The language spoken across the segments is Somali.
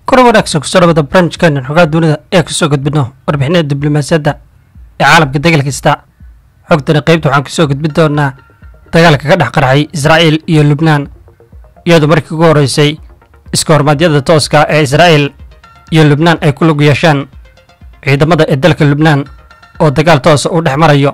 kor wanaagsan kusoo dhawada barnaamijkeenan xogaa dunida ee kusoo gudbino warbixinada diblomaasiyadda ee caalamka degal kasta xogtani qaybta waxaan kusoo gudbin doonaa dagaalka ka dhex qarxay israa'iil iyo lubnaan iyadoo markii ugu horreysay iska hormaadyada tooska ee israa'iil iyo lubnaan ay ku lug yeeshaan ciidamada ee dalka lubnaan oo dagaal toosa uu dhex marayo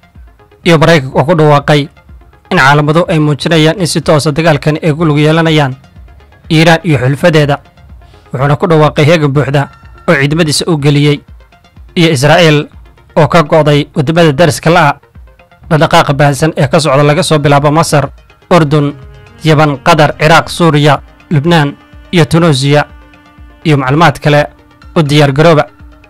iyo maraykanka oo ku dhawaaqay in caalamadu ay muujinayaan in si toosa dagaalkani ay ku lug yeelanayaan iiraan iyo xulfadeeda wuxuuna ku dhawaaqay heegan buuxda oo ciidamadiisa u geliyey iyo israa'iil oo ka go'day waddamada dariska la'a dhaqdhaqaaqa baahsan ee ka socda laga soo bilaabo masar urdun yaban qatar ciraaq suuriya lubnaan iyo tunuusiya iyo macluumaad kale u diyaargarooba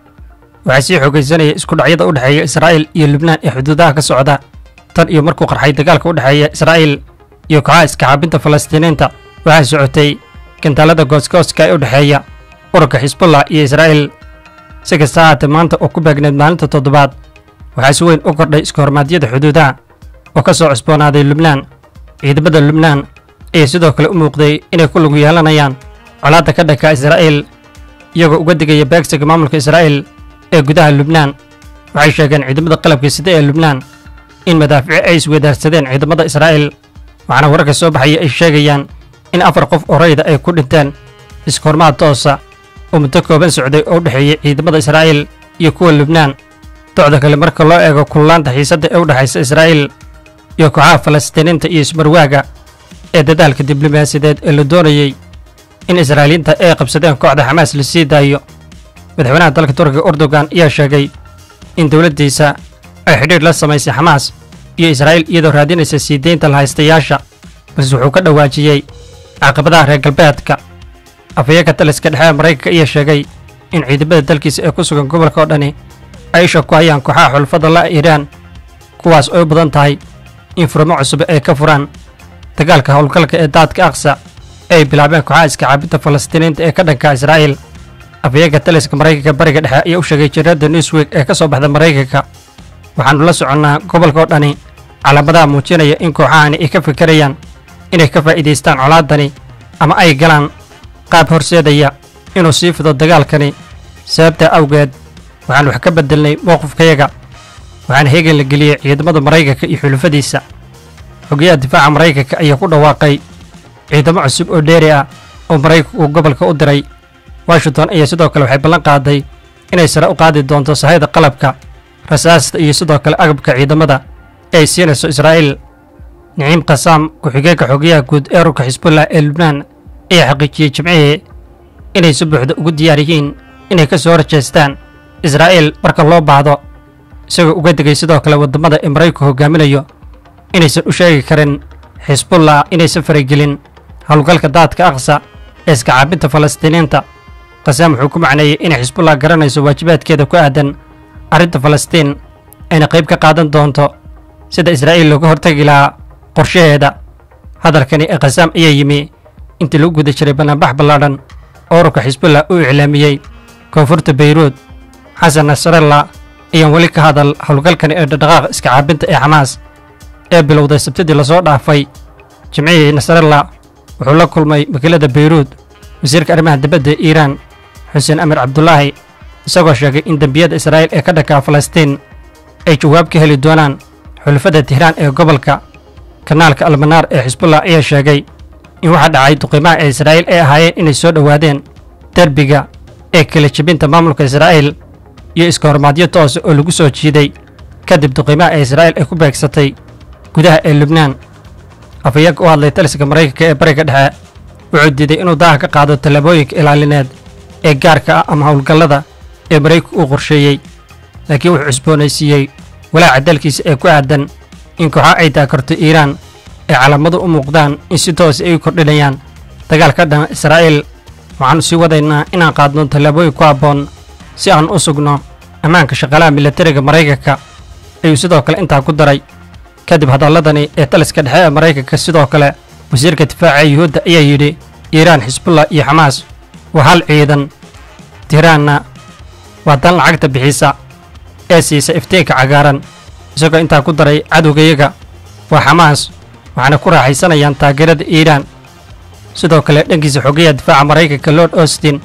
waxaa sii xoogaysanaya isku dhacyada u dhexeeya israa'iil iyo lubnaan ee xuduudaha ka socda tan iyo markuu qarxay dagaalka u dhexeeya israa'iil iyo kooxaha iskaxaabinta falastiiniinta waxaa socotay gantaalada gooskooska ee u dhexeeya ururka xisbullah iyo israa'iil si kasta haatee maanta oo ku beegneed maalinta toddobaad waxaa si weyn u kordhay iska hormaadyada xuduudaha oo ka soo cusboonaaday lubnaan ciidamada lubnaan ayaa sidoo kale u muuqday inay ku lug yeelanayaan colaadda ka dhanka israa'iil iyagoo uga digaya beegsiga maamulka israa'iil ee gudaha lubnaan waxay sheegeen ciidamada qalabka sida ee lubnaan in madaafici ay isweydaarsadeen ciidamada israa'iil waxaana wararka soo baxaya ay sheegayaan in afar qof oo rayda ay ku dhinteen iska hormaad toosa oo muddo kooban socday oo u dhexeeyey ciidamada israa'iil iyo kuwa lubnaan docda kale marka loo eego kululaanta xiisadda ee u dhexaysa israa'iil iyo kooxaha falastiiniinta iyo ismarwaaga ee dadaalka diblomaasiyadeed ee la doonayey in israa'iiliinta ay qabsadeen kooxda xamaas la sii daayo madaxweynaha dalka turkiga erdogan ayaa sheegay in dowladdiisa ay xidhiidh la samaysay xamaas iyo israa'iil iyadoo raadinaysa sii deynta lahaystayaasha balse wuxuu ka dhawaajiyey caqabadaha reer galbeedka afhayeenka taliska dhexe ee maraykanka ayaa sheegay in ciidamada dalkiisa ee ku sugan gobolka oo dhani ay isha ku hayaan kooxaha xulfada la iiraan kuwaas oo u badan tahay in furmo cusub ay ka furaan dagaalka howlgalka ee daadka aqsa ee ay bilaabeen kooxaha iskacaabinta falastiiniinta ee ka dhanka israa'iil afhayeenka taliska maraykanka bariga dhexe ayaa u sheegay jariirada newsweek ee ka soo baxda maraykanka waxaannu la soconnaa gobolka oo dhani calaamadaha muujinaya in kooxahani ay ka fikirayaan inay ka faa'iidaystaan colaaddani ama ay galaan qaab horseedaya inuu sii fido dagaalkani sababtaa awgeed waxaan wax ka beddelnay mowqifkayaga waxaana heegan la geliyey ciidamada maraykanka iyo xulufadiisa xogayaha difaaca maraykanka ayaa ku dhawaaqay ciidamo cusub oo dheeri ah oo maraykanku uu gobolka u diray washington ayaa sidoo kale waxay ballan qaaday inay sare u qaadi doonto sahayda qalabka rasaasta iyo sidoo kale agabka ciidamada ee ay siinayso israa'iil niciim kasaam ku-xigeenka xogayaha guud ee ururka xisbullah ee lubnaan ayaa xaqiijiyey jimcihii inay si buuxda ugu diyaar yihiin inay ka soo horjeestaan israa'iil marka loo baahdo isagoo uga digay sidoo kale waddamada ee maraykanku hogaaminayo inaysan u sheegi karin xisbullah inaysan faragelin howlgalka daadka aqsa ee iskacaabinta falastiiniinta kasaam wuxuu ku macneeyey inay xisbullah garanayso waajibaadkeeda ku aadan arrinta falastiin ayna qayb ka qaadan doonto sida israa'iil looga hortagi lahaa qorshaheeda hadalkani ee khasaam ayaa yimi intii lagu guda jiray bannaanbax ballaadhan oo ururka xisbullah uu iclaamiyey koonfurta bayruud xasan nasralla ayaan weli ka hadal howlgalkani ee dhaqdhaqaaqa iska caabinta ee xamaas ee bilowday sabtidii lasoo dhaafay jimcihii nasralla wuxuu la kulmay wakiilada bayruud wasiirka arrimaha dibadda ee iiraan xuseen amir cabdulaahi isagoo sheegay in dembiyada israa'iil ee ka dhankaa falastiin ay jawaab ka heli doonaan xulafada tihraan ee gobolka kanaalka almanaar ee xisbullah ayaa sheegay in waxa dhacay duqiimaha ee israa'iil ay ahaayeen inay soo dhowaadeen derbiga ee kala jebinta maamulka israa'iil iyo iska hormaadyo toose oo lagu soo jiiday kadib duqiimaha ee israa'iil ay ku beegsatay gudaha ee lubnaan afhayeenka u hadlay taliska maraykanka ee bariga dhexe wuxuu diiday inuu daaha ka qaado tallaabooyinka ilaalineed ee gaarka ah ama howlgallada ee maraykanku uu qorsheeyey laakiin wuxuu cusboonaysiiyey walaaca dalkiisa ee ku aadan in kooxa ay taakarto iiraan ay calaamadu u muuqdaan in si toos ay u kordhinayaan dagaal ka dhana israa'iil waxaannu sii wadaynaa inaan qaadno tallaabooyin ku habboon si aan u sugno ammaanka shaqaalaha milatariga maraykanka ayuu sidoo kale intaa ku daray kadib hadalladani ee taliska dhexe ee maraykanka sidoo kale wasiirka difaaca yuhuudda ayaa yidhi iiraan xisbullah iyo xamaas waa hal ciidan tiraanna waa dan lacagta bixisa ee siisa iftiinka cagaaran isagoo intaa ku daray cadowgayaga waa xamaas waxaana ku raaxaysanayaan taageerada iiraan sidoo kale dhankiisa xogayaha difaaca maraykanka lord austin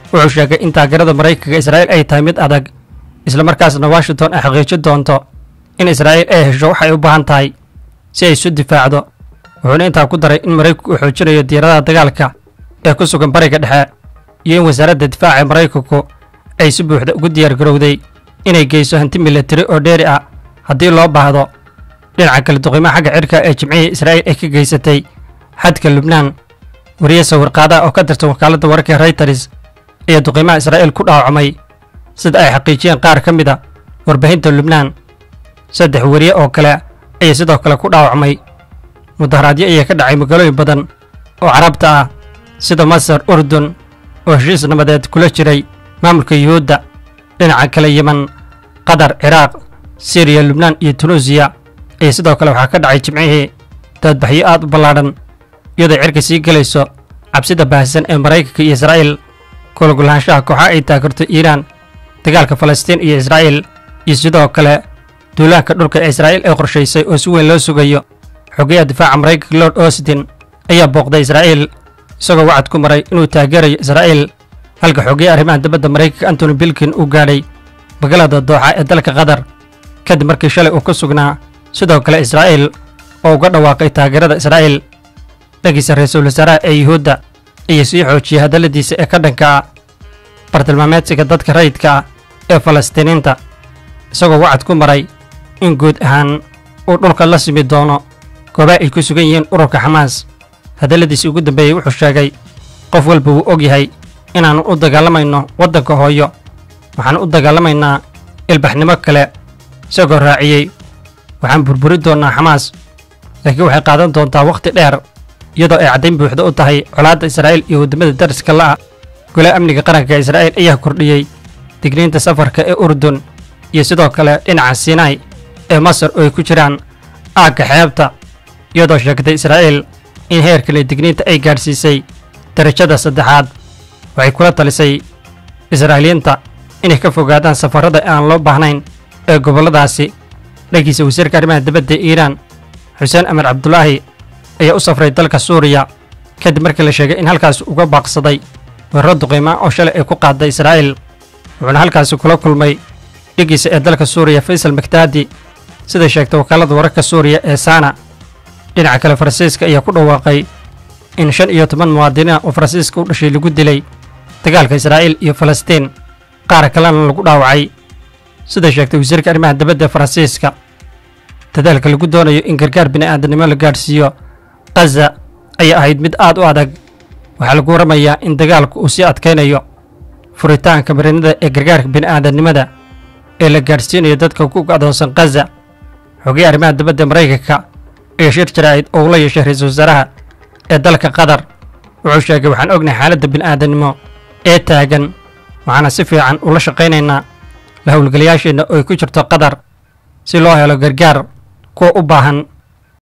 wuxuu sheegay in taageerada maraykanka israa'iil ay tahay mid adag islamarkaasna washington ay xaqiijin doonto in israa'iil ay hesho waxay u baahan tahay si ay isu difaacdo wuxuuna intaa ku daray in maraykanku uu xoojinayo diyaaradaha dagaalka ee ku sugan bariga dhexe iyo in wasaaradda difaaca ee maraykanku ay si buuxda ugu diyaargarowday inay geyso hanti milatari oo dheeri ah haddii loo baahdo dhinaca kale duqiimaha xagga cirka ee jimcihii israa'iil ay ka geysatay xadka lubnaan wariye sawirqaadaha oo ka tirsan wakaaladda wararka reyters ayaa duqiimaha israa'iil ku dhaawacmay sida ay xaqiijiyeen qaar ka mid a warbaahinta lubnaan saddex wariye oo kale ayaa sidoo kale ku dhaawacmay mudaharaadyo ayaa ka dhacay magaalooyin badan oo carabta ah sida masar urdun oo heshiis nabadeed kula jiray maamulka yuhuudda dhinaca kale yeman qatar ciraaq siriya lubnaan iyo tunuusiya ayaa sidoo kale waxaa ka dhacay jimcihii daadbaxyo aad u ballaadhan iyadoo cirka sii gelayso cabsida baahsan ee maraykanka iyo israa'iil kulagulaanshaha kooxaha ay taageerto iiraan dagaalka falastiin iyo israa'iil iyo sidoo kale duulaanka dhulka ee israa'iil ee qorshaysay oo si weyn loo sugayo xogayaha difaaca maraykanka lord austin ayaa booqday israa'iil isagoo wacad ku maray inuu taageerayo israa'iil halka xogayaha arrimaha dibadda maraykanka antony bilkin uu gaadhay magaalada dooxa ee dalka qatar kadib markii shalay uu ku sugnaa sidoo kale israa'iil oo uga dhawaaqay taageerada israa'iil dhagiisa ra-iisul wasaaraha ee yuhuudda ayaa sii xoojiyey hadalladiisa ee ka dhanka ah bartilmaameedsiga dadka rayidka ah ee falastiiniinta isagoo wacad ku maray in guud ahaan uu dhulka la simi doono goobaha ay ku sugan yihiin ururka xamaas hadalladiisii ugu dambeeyey wuxuu sheegay qof walba wuu og yahay inaannu u dagaalamayno waddanka hooyo waxaan u dagaalamaynaa ilbaxnimo kale isagoo raaciyey waxaan burburi doonnaa xamaas laakiin waxay qaadan doontaa wakhti dheer iyadoo ay caddayn buuxda u tahay colaadda israa'iil iyo waddamada dariska la'a golaha amniga qaranka ee israa'iil ayaa kordhiyey digniinta safarka ee urdun iyo sidoo kale dhinaca sinai ee masar oo ay ku jiraan aagga xeebta iyadoo sheegtay israa'iil in heerkale digniinta ay gaadhsiisay darajada saddexaad waxay kula talisay israa'iiliyiinta inay ka fogaadaan safarrada aan loo baahnayn ee gobolladaasi dhagiisa wasiirka arrimaha dibadda ee iiraan xuseen amar cabdulaahi ayaa u safray dalka suuriya kadib markii la sheegay in halkaasi uga baaqsaday weeraro duqiima oo shalay ay ku qaaday israa'iil wuxuuna halkaasi kula kulmay dhigiisa ee dalka suuriya faysal maktaadi siday sheegtay wakaalada wararka suuriya ee saana dhinaca kale faransiiska ayaa ku dhawaaqay in shan iyo toban muwaadiniin oo faransiiska u dhashay lagu dilay dagaalka israa'iil iyo falastiin qaar kalena lagu dhaawacay siday sheegtay wasiirka arrimaha dibadda ee faransiiska dadaalka lagu doonayo in gargaar bini'aadanimo la gaadhsiiyo khaza ayaa ahayd mid aad u adag waxaa lagu waramayaa in dagaalku uu sii adkaynayo furitaanka marinada ee gargaarka bini'aadannimada ee la gaadhsiinayo dadka ku go'doonsan khaza xogay arrimaha dibadda maraykanka ayaa shir jaraa'id oo ula yeeshay ra-iisul wasaaraha ee dalka qatar wuxuu sheegay waxaan ognahay xaaladda bini'aadannimo ee taagan waxaana si fiican ula shaqaynaynaa la howlgalayaasheenna oo ay ku jirto qatar si loo helo gargaar kuwa u baahan